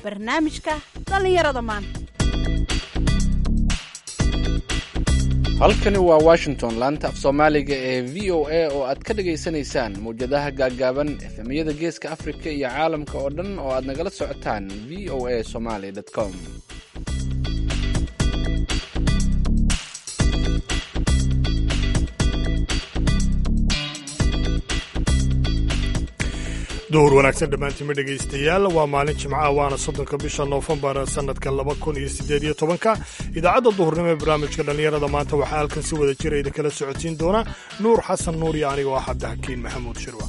barnaamijka dhallinyarada maanta halkani waa washington laanta af soomaaliga ee v o a oo aad ka dhagaysanaysaan mawjadaha gaaggaaban efemyada geeska afrika iyo caalamka oo dhan oo aad nagala socotaan v o a somaly com duhur wanaagsan dhammaantiinma dhegaystayaal waa maalin jimcaha waana soddonka bisha noofembar sannadka laba kun iyo siddeed iyo tobanka idaacadda duhurnimo ee barnaamijka dhallinyarada maanta waxaa halkan si wada jira idinkala socodsiin doona nuur xasan nuur iyo aniga oo ah cabdixakiin maxamuud shirwa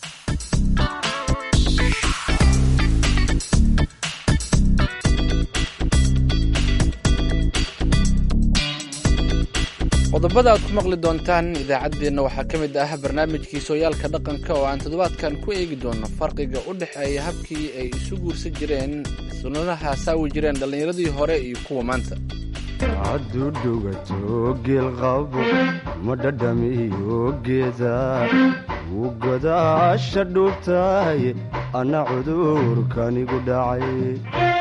qodobada aad ku maqli doontaan idaacaddeenna waxaa ka mid ah barnaamijkii sooyaalka dhaqanka oo aan toddobaadkan ku eegi doono farqiga u dhexeeya habkii ay isu guursan jireen sunnadaha saawi jireen dhallinyaradii hore iyo kuwa maanta hadduu dhugato geelqabo ma dhadhamiyo geeda wuu godaasha dhuubtahay anna cudurkanigu dhacay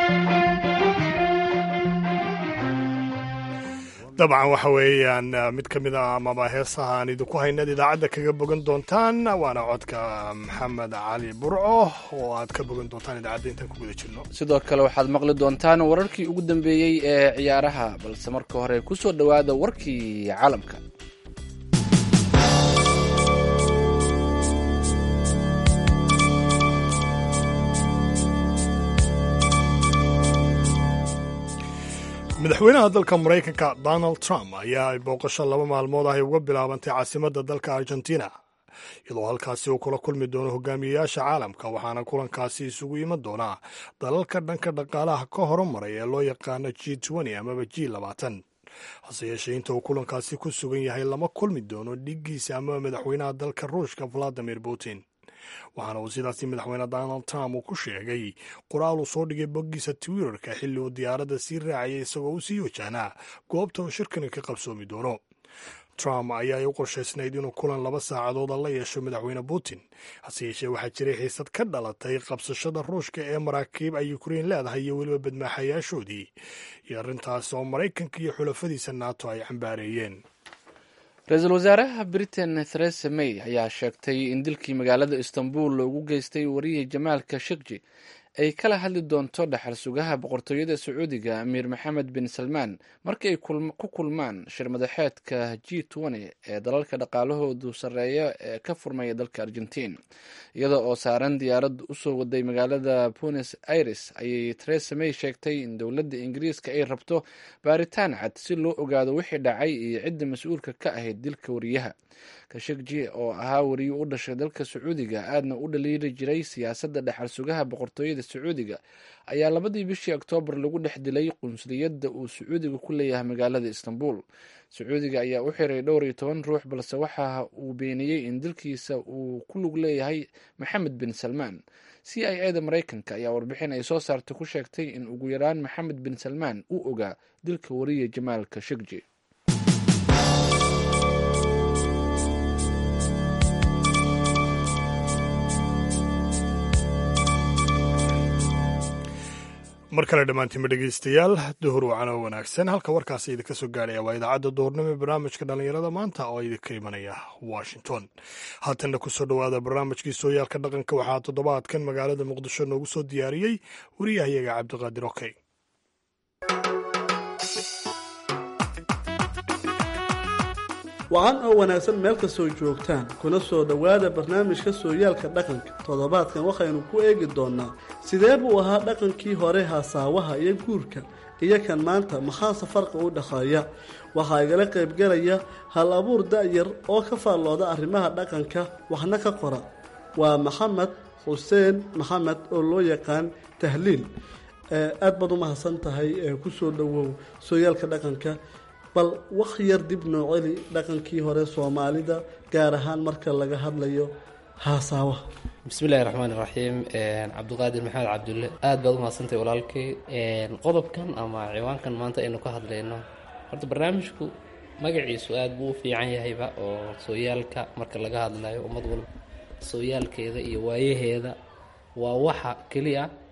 dabcan waxa weeyaan mid ka mid a amaba heesaha aan idinku haynaad idaacadda kaga bogan doontaan waana codka maxamed cali burco oo aad ka bogan doontaan idaacadda intaan ku guda jirno sidoo kale waxaad maqli doontaan wararkii ugu dambeeyey ee ciyaaraha balse marka hore ku soo dhowaada warkii caalamka madaxweynaha dalka maraykanka donald trump ayaa booqasho laba maalmood ah ay uga bilaabantay caasimadda dalka argentina iyadoo halkaasi uu kula kulmi doono hogaamiyeyaasha caalamka waxaana kulankaasi isugu iman doonaa dalalka dhanka dhaqaalaha ka horumaray ee loo yaqaano g amaba g hase yeeshee inta uu kulankaasi ku sugan yahay lama kulmi doono dhiiggiisa amaba madaxweynaha dalka ruushka valadimir putin waxaana uu sidaasi madaxweyne donald trump uu ku sheegay qoraal uu soo dhigay boggiisa twitterka xilli uu diyaaradda sii raacayay isagoo u sii wajahnaa goobta uu shirkani ka qabsoomi doono trump ayaa u qorshaysnayd inuu kulan laba saacadooda la yeesho madaxweyne putin hase yeeshee waxaa jiray xiisad ka dhalatay qabsashada ruushka ee maraakiib ay ukrein leedahay iyo weliba badmaaxayaashoodii iyo arrintaas oo maraykanka iyo xulafadiisa nato ay cambaareeyeen ra-iisul wasaaraha britain theresa may ayaa sheegtay in dilkii magaalada istanbul loogu geystay wariye jamaalka shikji ay kala hadli doonto dhaxal sugaha boqortooyada sacuudiga amiir maxamed bin salmaan marka ay ku kulmaan shir madaxeedka g ee dalalka dhaqaalahoodu sarreeya ee ka furmaya dalka argentiin iyada oo saaran diyaarad usoo waday magaalada buenos aires ayay theresa may sheegtay in dowladda ingiriiska ay rabto baaritaan cad si loo ogaado wixii dhacay iyo cidda mas-uulka ka ahayd dilka wariyaha kashikji oo ahaa wariye u dhashay dalka sacuudiga aadna u dhaliili jiray siyaasadda dhaxal sugaha boqortooyada sacuudiga ayaa labadii bishii oktoobar lagu dhex dilay qunsuliyadda uu sacuudiga ku leeyahay magaalada istanbul sacuudiga ayaa u xiray dhowr iyo toban ruux balse waxa uu beeniyey in dilkiisa uu ku lug leeyahay maxamed bin salmaan c i a da maraykanka ayaa warbixin ay soo saartay ku sheegtay in ugu yaraan maxamed bin salmaan uu ogaa dilka wariye jamaal kashikji mar kale dhammaantiinma dhegaystayaal duhur wacano wanaagsan halka warkaasi idinka soo gaadhaya waa idaacadda duhurnimo ee barnaamijka dhallinyarada maanta oo idinka imanaya washington haatanna kusoo dhowaada barnaamijkii sooyaalka dhaqanka waxaa toddobaadkan magaalada muqdisho noogu soo diyaariyey wariyahayaga cabdiqaadir okey wacan oo wanaagsan meel kastoo joogtaan kuna soo dhowaada barnaamijka sooyaalka dhaqanka toddobaadkan waxaynu ku eegi doonnaa sidee buu ahaa dhaqankii hore hasaawaha iyo guurka iyo kan maanta maxaase farqi u dhexeeya waxaa igala qaybgalaya hal abuur da-yar oo ka faallooda arrimaha dhaqanka waxna ka qora waa maxamed xuseen maxamed oo loo yaqaan tahliil aad baad u mahadsan tahay kusoo dhowow sooyaalka dhaqanka bal wax yar dib noo celi dhaqankii hore soomaalida gaar ahaan marka laga hadlayo haasaawaha bismillahi raxmaan iraxiim cabdiqaadir maxamed cabdulle aada baad umahadsantahay walaalkay qodobkan ama ciwaankan maanta aynu ka hadlayno horta barnaamijku magaciisu aada buu u fiican yahayba oo sooyaalka marka laga hadlayo ummad walba sooyaalkeeda iyo waayaheeda waa waxa keliya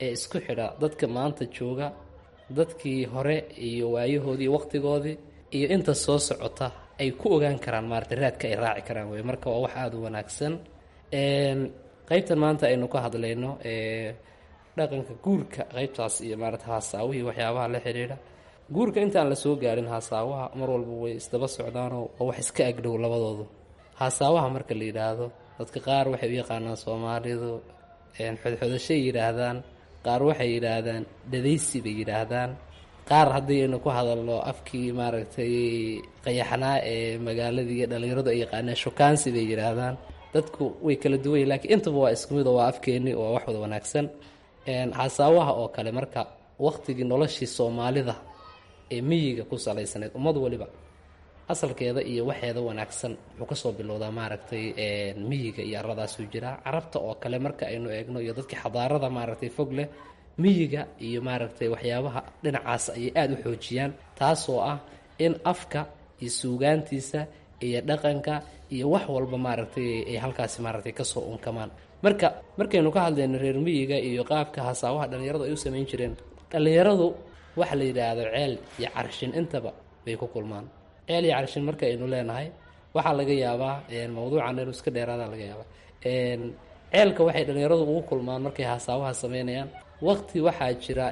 ee isku xidha dadka maanta jooga dadkii hore iyo waayahoodii waqtigoodii iyo inta soo socota ay ku ogaan karaan maarata raadka ay raaci karaan wey marka waa wax aada u wanaagsan qeybtan maanta aynu ka hadlayno dhaqanka guurka qeybtaas iyo maarata haasaawihii waxyaabaha la xidhiidha guurka intaan la soo gaarin haasaawaha mar walba way isdaba socdaanoo waa wax iska agdhow labadoodu haasaawaha marka la yidhaahdo dadka qaar waxay u yaqaanaan soomaalidu xodxodashay yidhaahdaan qaar waxay yidhaahdaan dhadaysi bay yidhaahdaan qaar haddii aynu ku hadalno afkii maaragtay qayaxnaa ee magaaladii iyo dhallinyaradu ay yaqaaneen shukaansi bay yidhaahdaan dadku way kala duwanya lakiin intaba waa isku mid oo waa afkeenni oo wax wada wanaagsan haasaawaha oo kale marka waqtigii noloshii soomaalida ee miyiga ku salaysanayd ummad waliba asalkeeda iyo waxeeda wanaagsan wuxuu kasoo bilowdaa maaragtay miyiga iyo aradaasuu jiraa carabta oo kale marka aynu eegno iyo dadkii xadaarada maaragtay fog leh miyiga iyo maaragtay waxyaabaha dhinacaas ayay aada u xoojiyaan taasoo ah in afka iyo suugaantiisa iyo dhaqanka iyo wax walba maaragtay ay halkaasi maaragtay kasoo unkamaan marka markaynu ka hadlayno reer miyiga iyo qaabka hasaawaha dhallinyaradu ay u samayn jireen dhallinyaradu waxa la yidhaahdo ceel iyo carshin intaba bay ku kulmaan ceel iyo carshin marka aynu leenahay waxaa laga yaabaa mawduucan inuu iska dheeraada laga yaabaa ceelka waxay dhallinyaradu ugu kulmaan markay hasaawaha sameynayaan waqti waxaa jira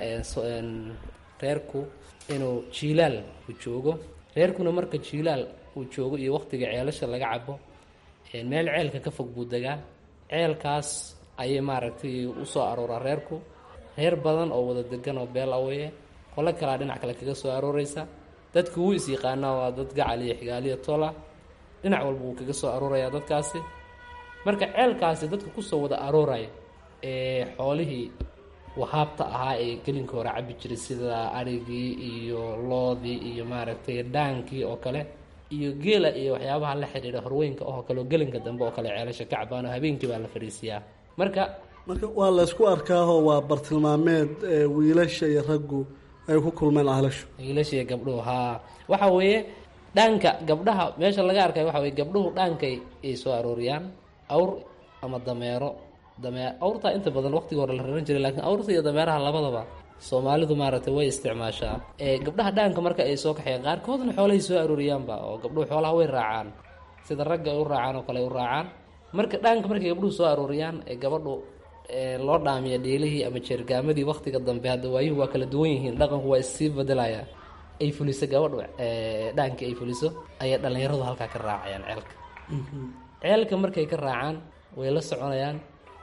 reerku inuu jiilaal uu joogo reerkuna marka jiilaal uu joogo iyo waqtiga ceelasha laga cabo meel ceelka ka fog buu degaa ceelkaas ayay maaragtay usoo arooraa reerku reer badan oo wada degan oo beel aweye qolo kalaa dhinac kale kaga soo arooreysa dadku wuu is yaqaanaa waa dad gacal iyo xigaaliya tola dhinac walba wuu kaga soo aroorayaa dadkaasi marka ceelkaasi dadka kusoo wada arooraya ee xoolihii wahaabta ahaa ee gelinka hore cabi jiray sida arigii iyo loodii iyo maaragtay dhaankii oo kale iyo geela iyo waxyaabaha la xidhiidha horweynka oo kale oo gelinka dambe oo kale ceelasha ka cabaan oo habeenkii baa la fadhiisiyaa marka marka waa laysku arkaaho waa bartilmaameed wiilasha iyo raggu ay ku kulmeen ahlashu wiilashiiyo gabdhuhu haa waxa weeye dhaanka gabdhaha meesha laga arkay waxa weye gabdhuhu dhaankay ay soo arooriyaan awr ama dameero damee awrtaa inta badan waqtiga hore la raran jiray laakiin awrta iyo dameeraha labadaba soomaalidu maaragtay way isticmaashaa gabdhaha dhaanka marka ay soo kaxeen qaarkoodna xoolahay soo arooriyaanba oo gabdhuhu xoolaha way raacaan sida ragga ay u raacaan oo kale ay u raacaan marka dhaanka markay gabdhuhu soo arooriyaan ee gabadhu loo dhaamiya dheelihii ama jeergaamadii waqtiga dambe hadda waayuhu waa kala duwan yihiin dhaqanku waa issii bedelaya ay fuliso gabadhu dhaankii ay fuliso ayay dhallinyaradu halkaa ka raacayaan ceelka ceelka markay ka raacaan way la soconayaan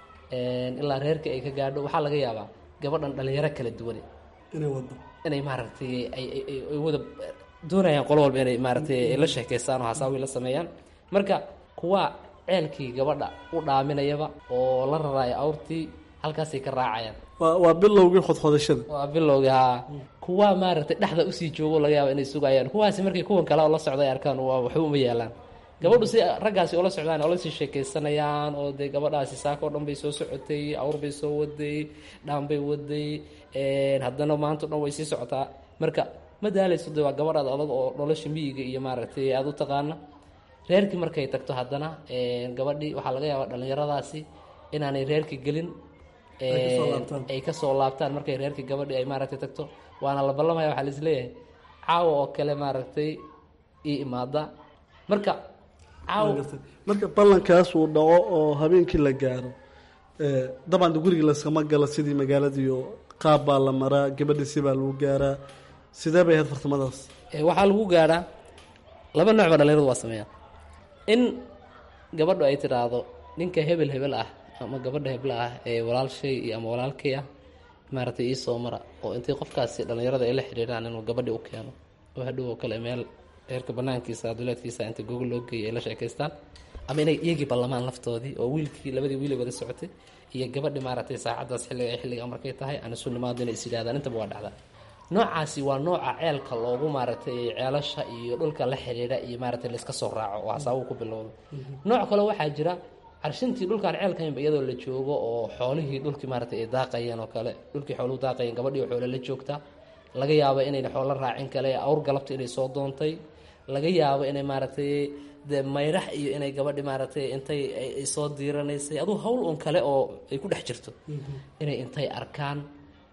ilaa reerka ay ka gaadho waxaa laga yaabaa gabadhan dhalinyaro kala duwan inay wado inay maaragtay ay wada doonayaan qolo walba inay maaratay la sheekeystaan oo hasaawi la sameeyaan marka kuwa ceelkii gabadha u dhaaminayaba oo la raraayo awrtii halkaasay ka raacayaan waa waa bilowgii xodxodashada waa bilowgii haa kuwa maaragtay dhexda usii joogo laga yaaba inay sugayaan kuwaasi markay kuwan kale oo la socda ay arkaan waa waxba uma yeelaan gabadhu si raggaasi ula socdaan oo lasii sheekeysanayaan oo dee gabadhaasi saaka o dhan bay soo socotay awr bay soo waday dhaan bay waday haddana maanta o dhan way sii socotaa marka ma daalayso de waa gabadhaad adag oo nolosha miyiga iyo maaragtay aada u taqaana reerkii markay tagto haddana gabadhii waxaa laga yaabaa dhallinyaradaasi inaanay reerkii gelin ay kasoo laabtaan markay reerkii gabadhii ay maaragtay tagto waana la ballamaya waxaa laisleeyahay caawa oo kale maaragtay ii imaada marka marka ballankaas uu dhaco oo habeenkii la gaaro dabcan gurigii laskama galo sidii magaaladiio qaab baa la maraa gabadhiisi baa lagu gaaraa sidee bay ahayd fartamadaas waxaa lagu gaadhaa laba nooc ba dhalinyaradu waa sameeyaan in gabadhu ay tidhaahdo ninka hebel hebel ah ama gabadha hebel ah ee walaalshay iyo ama walaalkay ah maaragtay ii soo mara oo intay qofkaasi dhallinyarada ay la xidhiidhaan inuu gabadhi u keeno oo hadhow oo kale meel reerka banaankiisa duleedkiisa inta gogol loo geeyay ay la sheekaystaan ama inay iyagii ballamaan laftoodii oo wiilkii labadii wiil ay wada socotay iyo gabadhi maaragtay saacaddaas xilliga ay xilliga markay tahay aan isu nimaado inay is yidhahdaan intaba waa dhacdaa noocaasi waa nooca ceelka loogu maaragtay ceelasha iyo dhulka la xidhiidha iyo maaragtay layska soo raaco oo hasaabuu ku bilowdo nooc kale waxaa jira carshintii dhulkaan ceelkaynba iyadoo la joogo oo xoolihii dhulkii maaragtay ay daaqayeen oo kale dhulkii xooluhu daaqayeen gabadhii xoole la joogtaa laga yaabo inayna xoolo raacin kale awr galabta inay soo doontay laga yaabo inay maaragtay de mayrax iyo inay gabadhi maaragtay intay ay soo diiranaysay aduu hawl un kale oo ay ku dhex jirto inay intay arkaan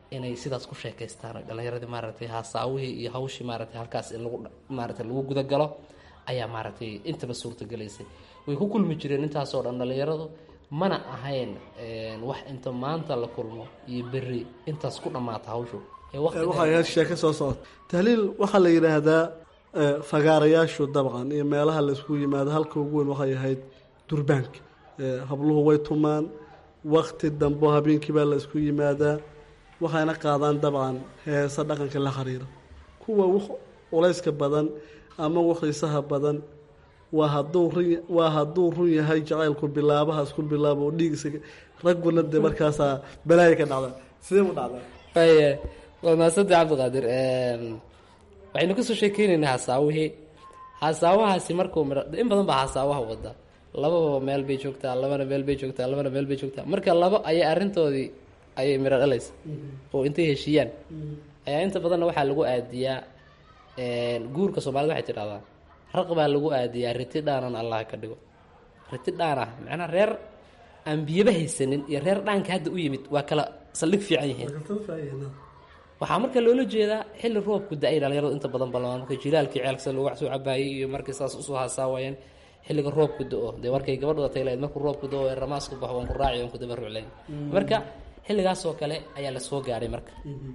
inay sidaas ku sheekaystaan oo dhallinyaradii maaragtay haasaawihii iyo hawshii maaragtay halkaas in lagu maaragtay lagu gudagalo ayaa maaragtay intaba suurtagelaysay way ku kulmi jireen intaasoo dhan dhallinyaradu mana ahayn wax inta maanta la kulmo iyo berri intaas ku dhammaata hawshu ee waqtiga- waxay ahayd sheeko soo socota tahliil waxaa la yidhaahdaa eh, fagaarayaashu dabcan iyo meelaha laisku yimaado halka ugu weyn waxay ahayd durbaanka Eh, habluhu way tumaan wakti dambo habeenkii baa la isku yimaadaa waxayna qaadaan dabcan heesa dhaqanka la xiriira kuwa wax culayska badan ama wax xiisaha badan waa hadduu run waa hadduu run yahay jacaylku bilaabaha isku bilaabo oo dhiigisa ragguna dee markaasaa balaaya ka dhacda sidee u dhacdaa Waaye, waa mahadsanta cabdiqaadir waxaynu kasoo sheekeynaynaa hasaawihii hasaawahaasi markuu miro in badan baa hasaawaha wada lababa meel bay joogtaa labana meel bay joogtaa labana meel bay joogtaa marka labo ayay arrintoodii ayay miro dhalaysa oo intay heshiiyaan ayaa inta badanna waxaa lagu aadiyaa guurka soomaalida waxay tidhahdaa raq baa lagu aadiyaa riti dhaanan allah ka dhigo riti dhaan ah macnaa reer aan biyaba haysanin iyo reer dhaanka hadda u yimid waa kala saldhig fiican yihiin waxaa marka loola jeedaa xilli roobku da-ay dhalinyaradu inta badan balmaan marka jilaalkii ceelkasa loogu wax soo cabaayay iyo markii saas usoo haasaawayeen xilliga roobku da-o dee markay gabadhu datay lahayd markuu roobku da-o ee ramaasku baxo waan ku raaci waan ku dabaruclayn marka xilligaasoo kale ayaa la soo gaadhay marka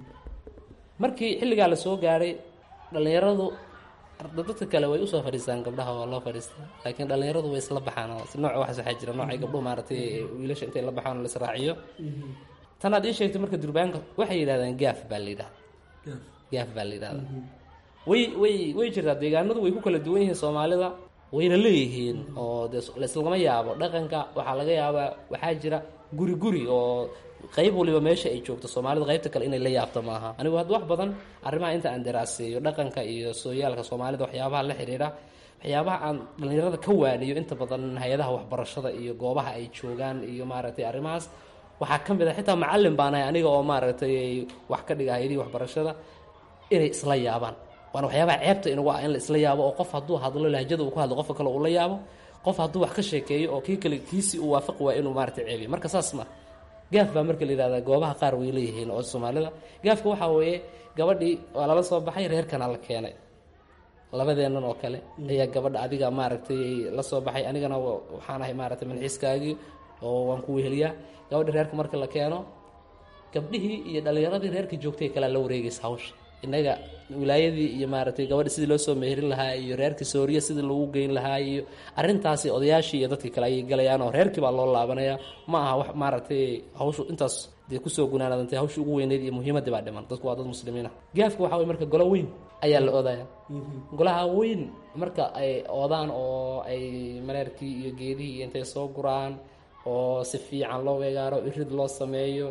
markii xilligaa la soo gaadhay dhalinyaradu dadka kale way usoo fadhiistaan gabdhaha waa loo fadhiistaa laakiin dhalinyaradu way isla baxaan oo si nooc waxaas waxaa jira noocay gabdhuhu maaragtay wiilasha intay la baxaan oo la israaciyo tan aad ii sheegtay marka durbaanka waxay yidhahdaan gaaf baa la yidhahda gaaf baa la yidhahda way way way jirtaa deegaanadu way ku kala duwan yihiin soomaalida wayna leeyihiin oo dee laislagama yaabo dhaqanka waxaa laga yaabaa waxaa jira guri guri oo qayb waliba meesha ay joogto soomaalida qaybta kale inay la yaabto maaha anigu hadda wax badan arrimaha inta aan daraaseeyo dhaqanka iyo sooyaalka soomaalida waxyaabaha la xiriira waxyaabaha aan dhalinyarada ka waaniyo inta badan hay-adaha waxbarashada iyo goobaha ay joogaan iyo maaragtay arrimahaas waxaa ka mid a xitaa macallin baan ahay aniga oo maaragtay wax ka dhiga hay-adihii waxbarashada inay isla yaabaan waana waxyaabaha ceebta inagu ah in la isla yaabo oo qof hadduu hadlo lahjada uu ku hadlo qofka kale uu la yaabo qof hadduu wax ka sheekeeyo oo kii kale kiisii uu waafaqi waa inuu maaragtay ceebiyo marka saas ma gaaf baa marka la yihahdaa goobaha qaar way leeyihiin oo soomaalida gaafka waxaa weeye gabadhii waa lala soo baxay reerkana la keenay labadeennan oo kale ayaa gabadha adiga maaragtay la soo baxay anigana waxaan ahay maaragtay manxiiskaagii oo waan ku weheliyaa gabadha reerka marka la keeno gabdhihii iyo dhalinyaradii reerka joogtay kalea la wareegaysa hawsha innaga wilaayadii iyo maaragtay gabadha sidii loo soo meherin lahaa iyo reerkii sooriya sidii lagu geyn lahaa iyo arrintaasi odayaashii iyo dadkii kale ayay galayaan oo reerkii baa loo laabanaya ma aha wax maaragtay hawshu intaas dee kusoo gunaanadantay hawshii ugu weyneyd iyo muhiimaddii baa dhiman dadku waa dad muslimiin ah gaafka waxaa wey marka golo weyn ayaa la oodaya golaha weyn marka ay oodaan oo ay mareerkii iyo geedihii iyo intay soo guraan oo si fiican loo weegaaro irid loo sameeyo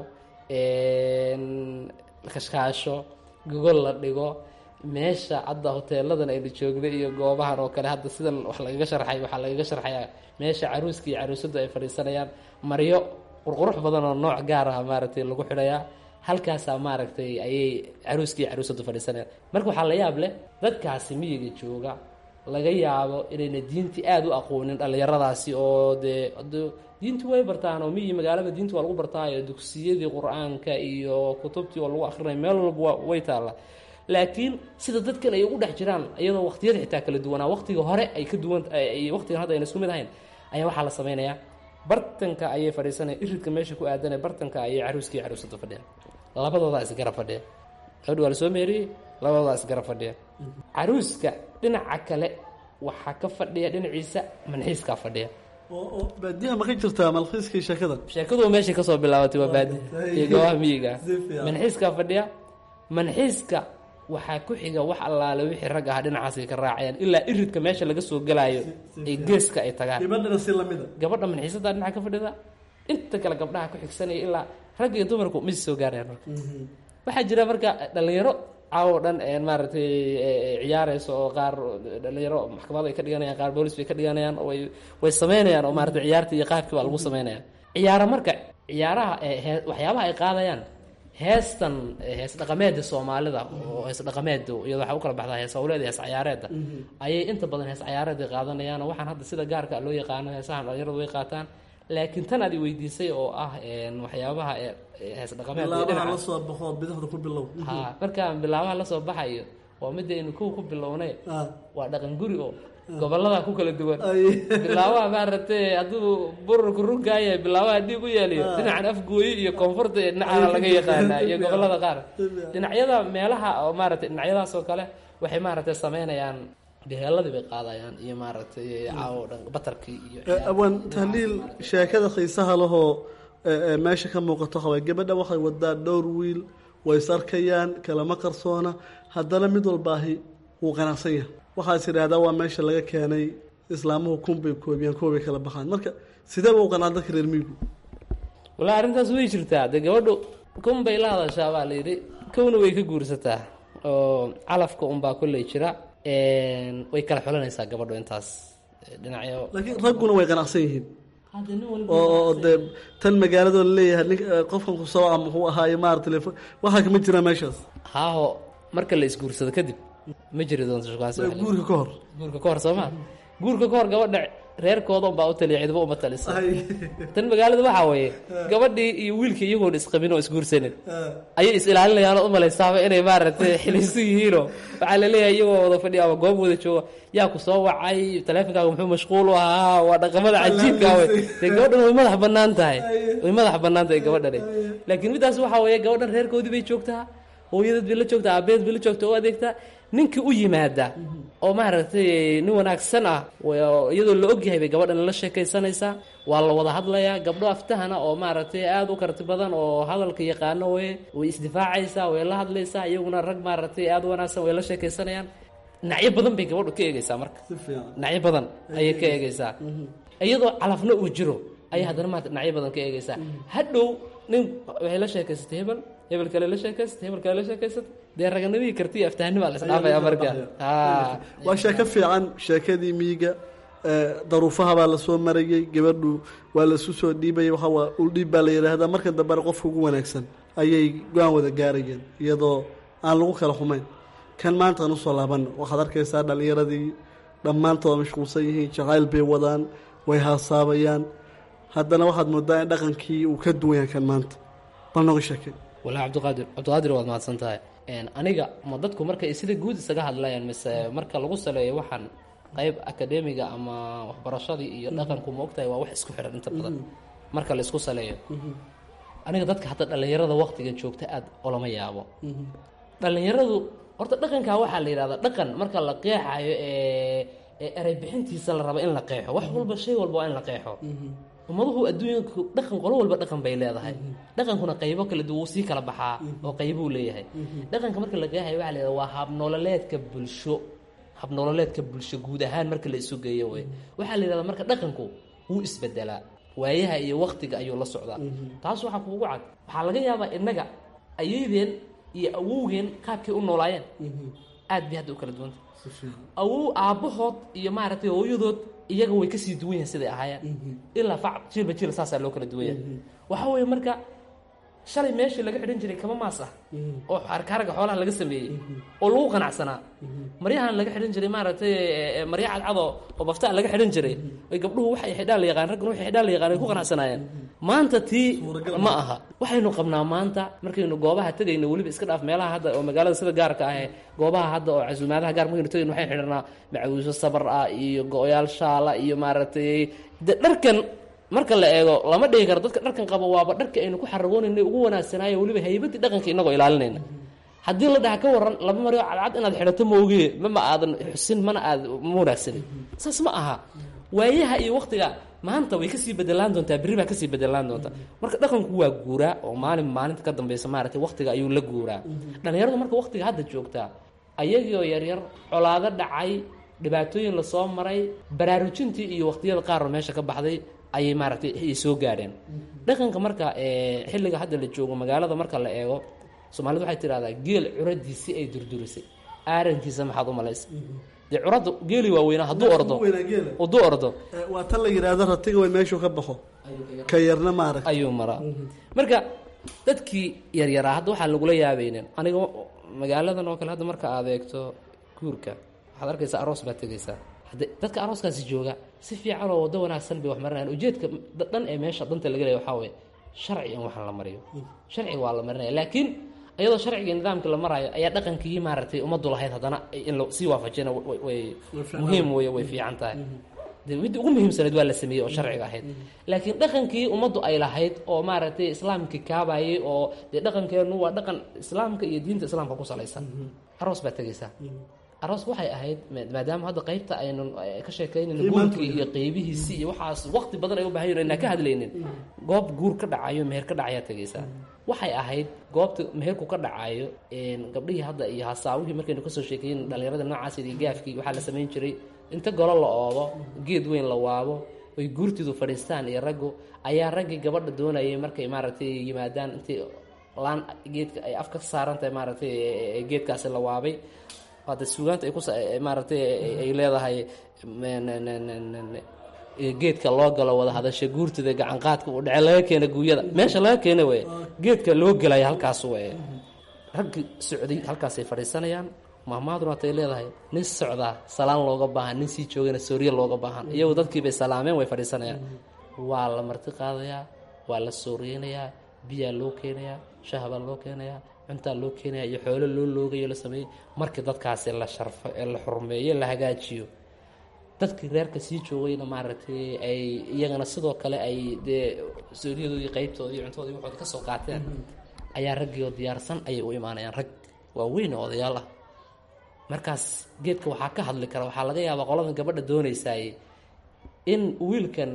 kashkaasho gogol la dhigo meesha hadda hoteeladan aynu joogna iyo goobahan oo kale hadda sidan wax lagaga sharxay waxaa lagaga sharxayaa meesha caruuska iyo caruusadu ay fadhiisanayaan maryo qurqurux badan oo nooc gaar ah maaragtay lagu xidhayaa halkaasaa maaragtay ayay caruuskii iyo caruusadu fadhiisanayaan marka waxaa la yaab leh dadkaasi miyiga jooga laga yaabo inayna diintii aada u aqoonin dhallinyaradaasi oo dee diinti way bartaan oo miyi magaalada diinti waa lagu bartaayo dugsiyadii qur-aanka iyo kutubtii oo lagu akrinay meel walba way taalla laakiin sida dadkan ay ugu dhex jiraan iyadoo waqtiyada xitaa kala duwanaa waqtiga hore ay ka duwan waqtigan hadda ayna isku mid ahayn ayaa waxaa la sameynayaa bartanka ayay fadhiisanaya iridka meesha ku aadanaya bartanka ayay caruuskii caruusada fadhiyaan labadoodaa isgarab fadhiya gabadhi waa la soo meeriyey labadoodaa isgarab fadhiya caruuska dhinaca kale waxaa ka fadhiya dhinaciisa manxiiskaa fadhiya oo baadiyaha ma ka jirtaa malkiiskii sheekada sheekadu meeshay kasoo bilaabatay waa baadi iyo goobaha miyiga Si fiican. manxiiskaa fadhiya manxiiska waxaa ku xiga wax allaale wixii rag aha dhinacaasay ka raacayaan ilaa iridka meesha laga soo gelaayo ay geeska ay tagaan gabadhana si lamida gabadha manxiisadaa dhinaca ka fadhida inta kale gabdhaha ku xigsanaya ilaa rag iyo dumarku ma soo gaarayaan marka waxaa jira marka dhalinyaro caawo dhan een maaragtay ee ciyaarayso oo qaar dhalinyaro maxkamad ay ka dhiganayaan qaar boolis bay ka dhiganayaan oo way way sameynayaan oo maaragtay ciyaartii iyo qaabkii baa lagu sameynaya ciyaaro marka ciyaaraha ee hee- waxyaabaha ay qaadayaan heestan ee hees dhaqameeda soomaalida oo hees dhaqameeda iyadoo waxaa u kala baxdaa hees hawleeda hees ciyaareeda ayay inta badan hees ciyaareed ay qaadanayaan oo waxaan hadda sida gaarka loo yaqaano heesahan dhalinyaradu way qaataan laakiin tan aad i weydiisay oo ah een, waxyaabaha ee- ee hees dhaqameed iyo bilaabaha dhinaca la soo baxo bidixda ku bilow ha markaan bilaabaha lasoo baxayo waa midda aynu kow ku bilownay Ah, waa dhaqan guri oo gobolada ku kala duwan ay bilaabaha maaragtay hadduu bururku runkaaya bilaabaha dhiig u yaaliyo dhinacan afgooyi iyo koonfurta ee dhinacaana laga yaqaanaa iyo gobolada qaar dhinacyada meelaha oo maaragtay dhinacyadaas oo kale waxay maaragtay sameynayaan beheeladii bay qaadayaan iyo maaragtay caawo dhan batarkii iyo Eh, awaan tahliil sheekada xiisaha lahoo eh, eh, meesha ka muuqato haway gabadha waxay wadaa dhowr wiil way is arkayaan kalama qarsoona haddana mid walbaahi wuu qanacsan yahay waxaa is idhaahdaa waa meesha laga keenay islaamuhu kun bay koobiyaan kuwa bay kala baxaan marka sidee ba u qanacda dadka reer miyigu walaa arrintaas way jirtaa dee gabadhu kun bay la hadashaa baa la yidhi kowna way ka guursataa oo calafka unbaa kolley jira een, way kala xulanaysaa gabadhu intaas dhinacyo laakiin ragguna way qanacsan yihiin hadda nin walba oo oo dee tan magaaladoo laleeyahay nin eh, qofkan ku soo ama muxuu ahaaye maarata telefon waxaa kama jiraan meeshaas haaho marka la isguursado kadib ma jiri doonto shukaansi wax la- guurka ka hor guurka ka hor soo ma guurka ka hor gabadha reerkooda unbaa u taliya cidba uma talisa tan magaalada waxaa weeye gabadhii iyo wiilkii iyagoon isqabin oo isguursanin ayay is ilaalinayaan oo umalaysaaba inay maaragtay xiliisu yihiinoo waxaa laleeyahay iyagoo wada fadhiya ama goob wada jooga yaa ku soo wacay taleefonkaaga muxuu mashquul u ahaa waa dhaqamada cajiibka wey dee gabadhan way madax banaan tahay way madax banaan tahay gabadhani laakiin middaas waxaa weeye gabadhan reerkoodii bay joogtaa hooyadeed bay la joogtaa aabeed bay la joogtaa oo adeegtaa ninkii u yimaada oo maaragtay nin wanaagsan ah wa- iyadoo la ogyahay bay gabadhan la sheekaysanaysaa waa la wada hadlayaa gabdho aftahana oo maaragtay aada u karti badan oo hadalka yaqaano wey way isdifaacaysaa way la hadlaysaa iyaguna rag maaragtay aada u wanaagsan way la sheekaysanayaan dhinacyo badan bay gabadhu ka eegaysaa marka si fiican dhinacyo badan ayay ka eegaysaa iyadoo calafna uu jiro ayay haddana maanta dhinacyo badan ka eegaysaa hadhow nin waxay la sheekaysatay hebel hebel kale la sheekaysatay hebel kale la sheekaysatay dee raganimihii kartiya aftahanimaa la isdhaafaya marka haa waa sheeko fiican sheekadii miyiga eh, daruufaha baa lasoo marayey gabadhu waa lasu soo dhiibayay waxa waa uldhiib baa la yidhaahdaa marka dambena qofka ugu wanaagsan ayay go-aan wada gaarayeen iyadoo aan lagu kala xumayn kan maanta aan usoo laabano waxaad arkaysaa dhallinyaradii dhammaantood mashquulsan yihiin jacayl bay wadaan way haasaabayaan haddana waxaad moodaa in dhaqankii uu ka duwan yahay kan maanta bal nooga sheekay walaa cabdiqaadir cabdiqaadir waad mahadsan tahay Een, aniga ma dadku markay sida guud isaga hadlayaan mise marka lagu saleeyo waxaan qayb akademiga ama waxbarashadii iyo dhaqanku ma ogtahay waa wax isku xiran inta badan marka la isku saleeyo aniga dadka hadda dhallinyarada waqtigan joogta aad olama yaabo dhallinyaradu horta dhaqankaa waxaa la yidhahdaa dhaqan marka la qeexayo ee ee erey bixintiisa la rabo in la qeexo wax walba shay walba waa in la qeexo ummaduhu adduunyanku dhaqan qolo walba dhaqan bay leedahay dhaqankuna qaybo kala duwan wuu sii kala baxaa oo qaybuu leeyahay dhaqanka marka la qeexayo waxaa la yidhahdaa waa habnololeedka bulsho habnololeedka bulsho guud ahaan marka la isu geeyo wey waxaa la yidhahdaa marka dhaqanku wuu isbedelaa waayaha iyo waktiga ayuu la socdaa taas waxaa kuugu cad waxaa laga yaabaa innaga ayaydeen iyo awowgeen qaabkay u noolaayeen aad bay hadda u kala duwanta awow aabbahood iyo maaragtay hooyadood iyaga way kasii duwan yahin siday ahaayeen ilaa fac jiilba jiil saasaa loo kala duwan yahay waxa weeye marka shalay meeshii laga xidhan jiray kama maas ah oo harkaaraga xoolaha laga sameeyey oo lagu qanacsanaa maryahan laga xidhan jiray maaragtay eh, marya cadcado oo baftaa laga xidhan jiray ay gabdhuhu waxay xidhaan la yaqaan ragguna waxay xidhaan la yaqaan ay ku qanacsanaayeen maanta tii ma aha waxaynu qabnaa maanta markaynu goobaha tegayno weliba iska dhaaf meelaha hadda oo magaalada sida gaarka ah ee goobaha hadda oo casuumaadaha gaar markaynu tegayno waxay xidhanaa macawiiso sabar ah iyo go-yaal shaala iyo maaragtay de dharkan marka la eego lama dhigi karo dadka dharkan qaba waaba dharka aynu ku xaragoonayna ugu wanaagsanaayo weliba haybadii dhaqanka inagoo ilaalinayna haddii la dhaha ka waran laba maryo cadcad inaad xidhato maoge mama aadan xusin mana aad ma wanaagsanin saas ma aha waayaha iyo waktiga maanta way kasii bedelaan doontaa berri baa kasii bedelaan doontaa marka dhaqanku waa guuraa oo maalin maalinta ka dambeysa maaragtay waktiga ayuu la guuraa dhallinyaradu marka waktiga hadda joogtaa ayagioo yaryar colaado dhacay dhibaatooyin lasoo maray baraarujintii iyo waqtiyada qaar oo meesha ka baxday ayay maaragtay ay soo gaadheen dhaqanka marka ee xilliga hadda la joogo magaalada marka la eego soomaalidu waxay tidhahdaa geel curadiisii ay durdurisay aarankiisa maxaad u malaysa dee curadda geeli waaweynaa hadduu ordo hadduu ordo Eh, waa tan la yidhaahdo ratiga way meeshuu ka baxo ka yarna maarag ayuu maraa marka dadkii yaryaraa hadda waxaa lagula yaabaynin aniga magaaladan oo kale hadda marka aad eegto guurka waxaad arkaysaa aroos baad tegaysaa hadde dadka arooskaasi jooga si fiican oo waddo wanaagsan bay wax marinayaan ujeedka dhan ee meesha danta laga leeya waxaa weeye sharci in waxaan la mariyo sharciga waa la marinaya laakiin iyadoo sharciga nidaamka la maraayo ayaa dhaqankii maaragtay ummaddu lahayd haddana in la sii waafajina way muhiim wey way fiican tahay de midda ugu muhiimsanayd waa la sameeyey oo sharciga ahayd laakiin dhaqankii ummaddu ay lahayd oo maaragtay islaamkii kaabayay oo dee dhaqankeennu waa dhaqan islaamka iyo diinta islaamka ku salaysan aroos baad tegaysaa aroos waxay ahayd maadaama hadda qaybta aynu ka sheekaynayno guurkii iyo qeybihiisii iyo waxaas waqti badan ay u bahan yihin inaan ka hadlaynin goob guur ka dhacayo meher ka dhacayaa tegaysaa waxay ahayd goobta meherku ka dhacayo gabdhihii hadda iyo hasaawihii markaynu kasoo sheekeyn dhalinyarada noocaas iyo gaafkii waxaa la samayn jiray inta golo la oodo geed weyn la waabo oy guurtiidu fadhiistaan iyo raggu ayaa raggii gabadha doonayay markay maaragtay yimaadaan intay laan geedka ay af ka saaran tahay maaragtay geedkaasi la waabay hadda suugaanta ay ku maaragtay ay leedahay geedka loo galo wada hadasha guurtida gacanqaadka uu dhece laga keena guuyada meesha laga keena wey geedka loo gelaya halkaas wey raggi socday halkaasay fadhiisanayaan mahmaaduna hatay leedahay nin socdaa salaan looga baahan nin sii joogana sooriye looga baahan iyagu dadkiibay salaameen way fadhiisanayaan waa la marti qaadayaa waa la sooriyeynayaa biyaa loo keenayaa shahabaa loo keenayaa cuntaa loo keenaya iyo xoolo loo loogayo la sameeyey markii dadkaasi la sharfo ee la xurmeeyo la hagaajiyo dadkii reerka sii joogayna maaragtay ay iyagana sidoo kale ay dee sooriyadoodii qaybtoodii iyo cuntoodii waxood ka soo qaateen ayaa raggii oo diyaarsan ayay u imaanayaan rag waaweyn oo odayaal ah markaas geedka waxaa ka hadli kara waxaa laga yaabaa qoladan gabadha doonaysaay in wiilkan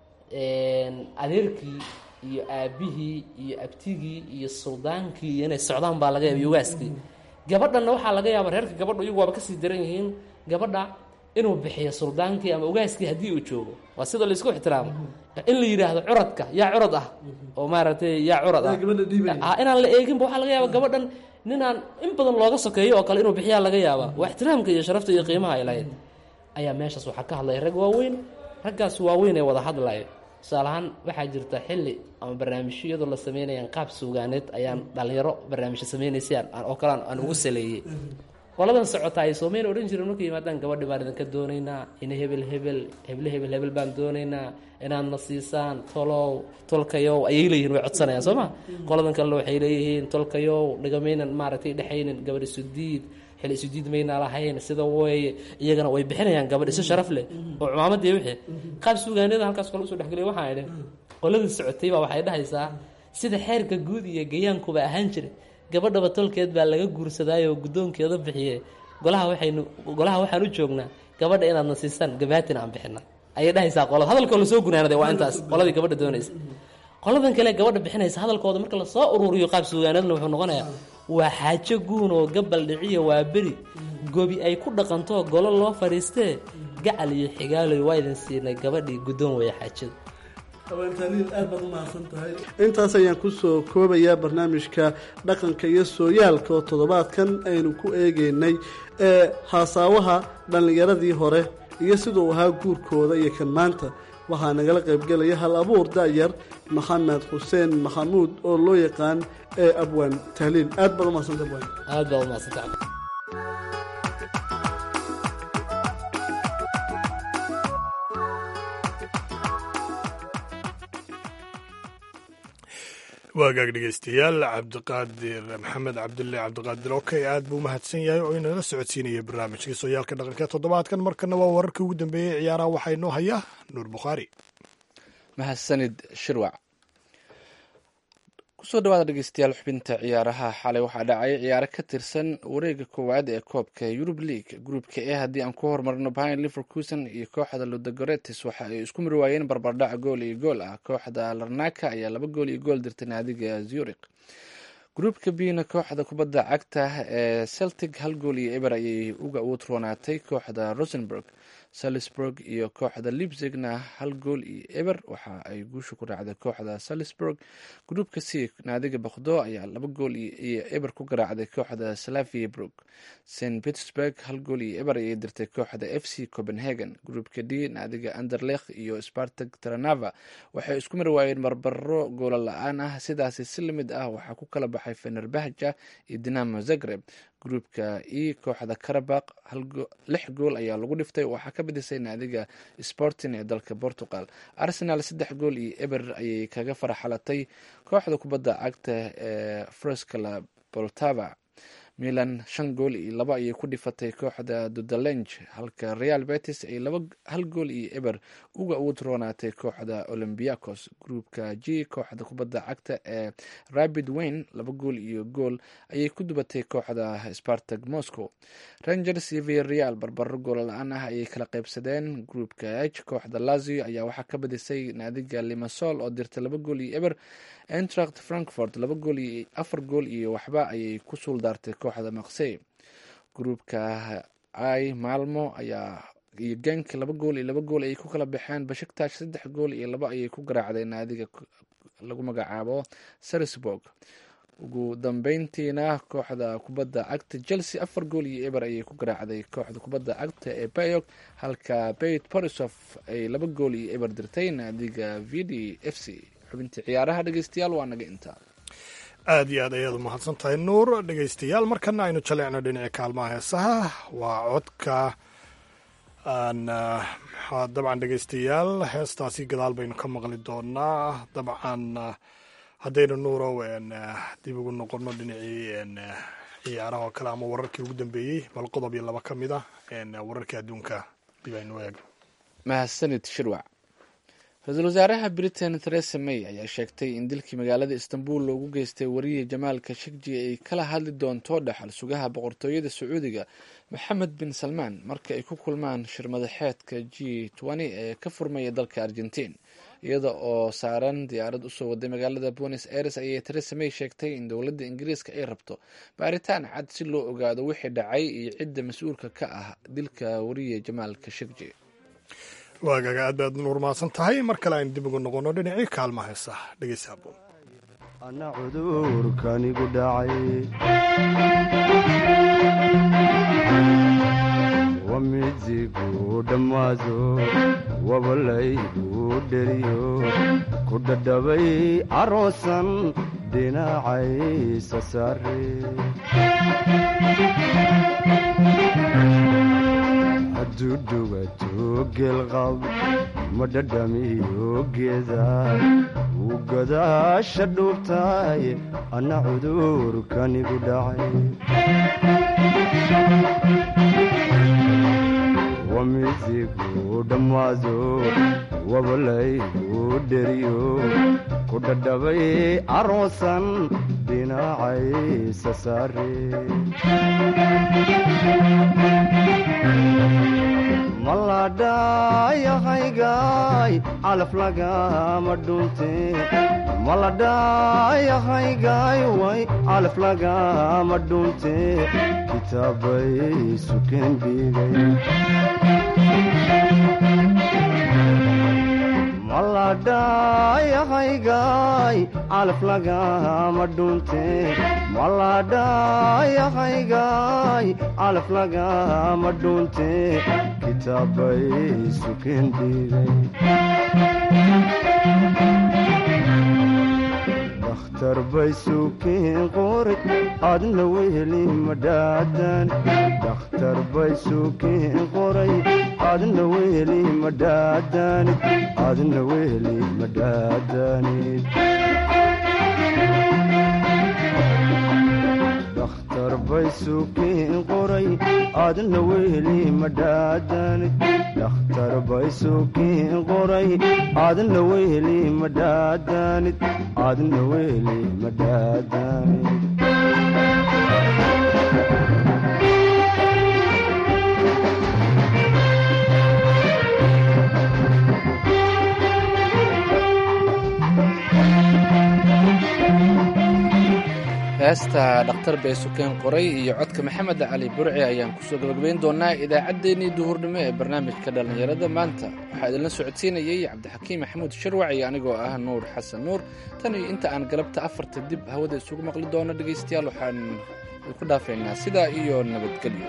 adeerkii iyo aabihii iyo abtigii iyo suldaankii iyo inay socdaan baa laga yaaba yogaaskii gabadhanna waxaa laga yaaba reerka gabadha iyagu waaba kasii daran yihiin gabadha inuu bixiyo suldaankii ama ogaaskii haddii uu joogo waa sida laisku ixtiraamo in la yidhaahdo curadka yaa curad ah oo maaragtay yaa curad ah inaan la eeginba waxaa laga yaaba gabadhan ninaan in badan looga sokeeyo oo kale inuu bixiyaa laga yaaba waa ixtiraamka iyo sharafta iyo qiimaha ay lahayd ayaa meeshaas waxaa ka hadlaya rag waaweyn raggaas waaweyn ee wada hadlayo tusaale ahaan waxaa jirta xilli ama barnaamijyo iyadoo la sameynayaan qaab suugaaneed ayaan dhalinyaro barnaamijyo sameynaysaan oo kale aan ugu saleeyey qoladan socota ay soomeyn odhan jireen markay yimaadaan gabadhi baan idinka doonaynaa ina hebel hebel heble hebel hebel baan doonaynaa inaadna siisaan tolow tolkayow ayay leeyihin way codsanayaan soo ma qoladan kalena waxay leeyihiin tolkayow dhigamaynan maaragtay dhexaynin gabadh isudiid xil isudiid maynaa lahayn sida weeye iyagana way bixinayaan gabadh isu sharaf leh oo cumaamadii wixii qaab suugaaniyada halkaas kale usoo dhexgelay waxaan idhi qoladii socotay baa waxay dhahaysaa sida xeerka guud iyo gayaankuba ahaan jiray gabadhaba tolkeed baa laga guursadaayo guddoonkeeda bixiye golaha waxaynu golaha waxaan u joognaa gabadha inaadna siisaan gabaatin aan bixina ayay dhahaysaa qolada hadalkoo lasoo gunaanaday waa intaas qoladii gabadha doonaysa qoladan kale gabadha bixinaysa hadalkooda marka lasoo ururiyo qaab suugaaneedna wuxuu noqonayaa waa xaajo guun oo gabal dhiciyo waa beri gobi ay ku dhaqanto golo loo fadhiistee gacal iyo xigaaloy waa idin siinay gabadhii guddoon weeye xaajada haweentaliil aad baad u mahadsan tahay intaas ayaan kusoo koobayaa barnaamijka dhaqanka iyo sooyaalka oo toddobaadkan aynu ku eegeynay ee haasaawaha dhallinyaradii hore iyo siduu ahaa guurkooda iyo kan maanta waxaa nagala qaybgelaya hal abuur da'yar maxamed xuseen maxamuud oo loo yaqaan ee abwaan tahliil aad baad u mahadsanta abwaan aad baa u mahadsanta waagaag dhegeystayaal cabdiqaadir maxamed cabdille cabdiqaadir okey aad buu umahadsan yahay oo inala socodsiinaya barnaamijkii sooyaalka dhaqanka ee toddobaadkan markana waa wararkii ugu dambeeyey ciyaaraha waxaa inoo hayaa nuur bukhaari mahadsanid shirwac kusoo dhawaada dhegeystayaal xubinta ciyaaraha xalay waxaa dhacay ciyaaro ka tirsan wareega koowaad ee koobka yurub league gruupka e haddii aan ku horumarno bahin liverkusen iyo kooxda ludagoretis waxa ay isku mari waayeen barbardhac gool iyo gool ah kooxda larnaka ayaa laba gool iyo gool dirtay naadiga zurich gruupka bina kooxda kubadda cagta ee celtic hal gool iyo eber ayay uga utroonaatay kooxda rosenburg salisburg iyo kooxda libzigna hal gool iyo eber waxa ay guusha ku raacday kooxda salisburg gruupka c naadiga bakdo ayaa laba gool iyo eber ku garaacday kooxda slavia brook st petersburg hal gool iyo eber ayay dirtay kooxda f c copenhagen gruupka d naadiga anderlekh iyo spartag taranava waxay isku mari waayeen barbaro goola la-aan ah sidaasi si lamid ah waxaa ku kala baxay baxay fenerbahja iyo dinamo zagreb gruupka e kooxda karabaq lix gool ayaa lagu dhiftay waxaa ka badisay naadiga sporting ee dalka portugal arsenal saddex gool iyo eber ayay kaga faraxalatay kooxda kubadda cagta ee froscala boltava milan shan gool iyo laba ayay ku dhifatay kooxda dudalenj halka real betis ay hal gool iyo eber uga ugu roonaatay kooxda olymbiacos gruupka g kooxda kubadda cagta ee rabid wayne laba gool iyo gool ayay ku dubatay kooxda spartag moscow rangers iyo viareal barbaro goola la-aan ah ayay kala qaybsadeen gruupka h kooxda lazio ayaa waxaa ka badisay naadiga limasol oo dirtay laba gool iyo eber entracht frankfort laba gool iyo afar gool iyo waxba ayay ku suuldaartay kooxda maksey gruupka i malmo ayaa iyo genk laba gool iyo laba gool ayay ku kala baxeen bashiktash saddex gool iyo laba ayay ku garaacday naadiga lagu magacaabo sarisburg ugu dambeyntiina kooxda kubadda cagta chelsea afar gool iyo eber ayay ku garaacday kooxda kubadda cagta ee bayog halka bayt borisof ay laba gool iyo eber dirtay naadiga v d f c xubintii ciyaaraha dhegeystayaal waa naga intaa aad iyo aad ayaad u mahadsan tahay nuur dhegeystayaal markana aynu jaleecno dhinaca kaalmaha heesaha waa codka aan dabcan dhegeystayaal heestaasi gadaal baynu ka maqli doonaa dabcan haddaynu nuurow dib ugu noqono dhinacii ciyaaraha oo kale ama wararkii ugu dambeeyey bal qodob iyo laba ka mid ah wararkii adduunka dib aynu eegno mahadsanid shirwac ra-iisul wasaaraha britain theresa may ayaa sheegtay in dilkii magaalada istanbul loogu geystay wariye jamaal kashegji ay kala hadli doonto dhaxal sugaha boqortooyada sacuudiga maxamed bin salmaan marka ay ku kulmaan shirmadaxeedka g ee ka furmaya dalka argentiin iyada oo saaran diyaarad usoo waday magaalada buenos aires ayay theresa may sheegtay in dowladda ingiriiska ay rabto baaritaan cad si loo ogaado wixii dhacay iyo cidda mas-uulka ka ah dilka wariye jamaal kashegji waagaga aad baad nuur mahadsan tahay mar kale aynu dib ugu noqono dhinacii kaalma heesa dhegeysa aboon ana cudurkanigu dhacay wamizigu dhammaado wabalaygu dheriyo ku dhadhabay caroosan dhinacaysa saare hadduu dhugato geelqab ma dhadhamiyo geeda wuu gadaasha dhuubtaay anna cudurkanigu dhacay wamizigu dhammaado wabalaygu dheriyo ku dhadhabay caroosan dhinacaysa saare maladhayahaygaay calaf lagama dhunte maladhayahaygaay way calaf lagama dhunte kitaabay sukeen dhigay maladhayahaygaay calaf lagama dhunte maladhayahaygaay calaf lagama dhunte kitaabay sukeen dhigay dakhtar bay sukeen qoray adna weheli madhaadan dakhtar bay sukeen qoray adna weheli madhaadanid adna weheli madhaadanid dakhtar bay sukeen qoray adna weheli madhaadanid dakhtar bay sukeen qoray adna weheli madhaadanid adna weheli madhaadanid heesta dhakhtar bay sukeen qoray iyo codka maxamed cali burci ayaan kusoo gabagabayn doonaa idaacaddeenii duhurnimo ee barnaamijka dhallinyarada maanta waxaa idinla socodsiinayey cabdixakiim maxamuud sharwac iyo anigoo ah nuur xasan nuur tan iyo inta aan galabta afarta dib hawada isugu maqli doono dhegaystayaal waxaan ku dhaafaynaa sidaa iyo nabadgelyo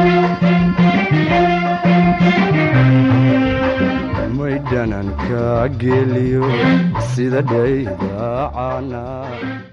maydhananka geeliyo sida dhayda caana